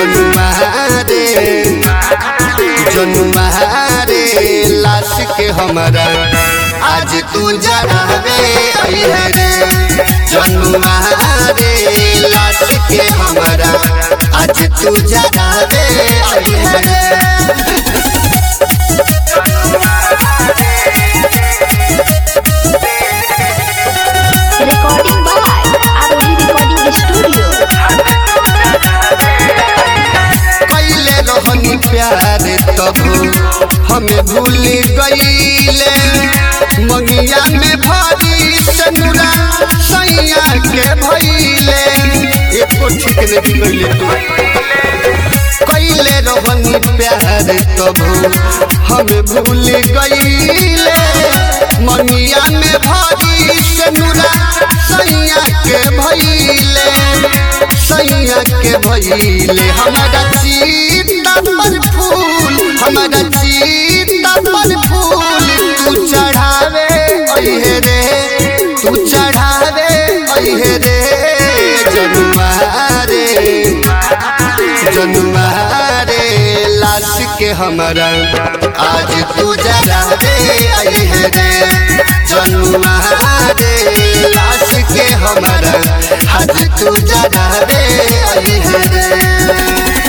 जनुआ रे जनुआ रे लाश के हमारा आज तू जरावे अइहे रे जनुआ रे लाश के हमारा आज तू जरावे अइहे रे Recording by Aroli Recording Studio. कैले रहनी प्यार तब हमें भूल गईले मंगिया में भरी सनुरा सैया के भइले एको ठीक नहीं कैले तू कैले रहनी प्यार तब हमें भूल गईले मंगिया में भरी सनुरा सैया के भइले सैया के भइले हमारा सीता पर फूल हमारा सीता पर फूल तू चढ़ावे अइहे रे तू चढ़ावे अइहे रे जनुआ रे जनुआ रे लाश के हमारा आज तू जरावे अइहे रे जनुआ रे लाश के हमारा आज तू जरावे अइहे रे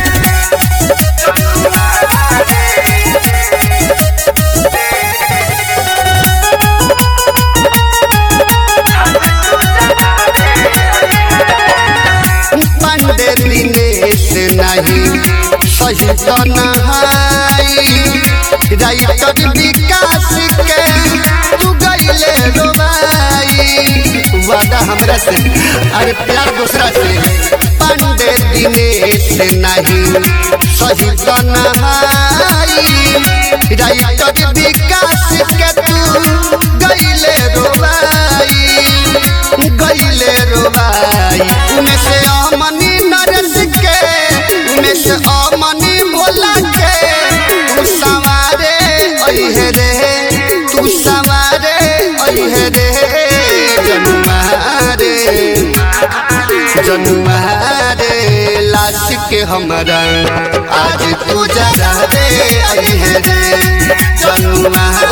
पंडे दिनेश नहीं सही तो नहाई राइटर विकास के तू गईले रोबाई वादा हमरा से अरे प्यार दूसरा से पंडे दिनेश नहीं सही तो नहाई राइटर विकास के तू गईले रोबाई गईले रोबाई उमे से अमनी नरेश के उमे से अमनी भोला के तू सवारे अइहे रे तू सवारे अइहे रे जनुआ रे जनुआ रे लाश के हमारा आज तू जरा रे अइहे रे जनुआ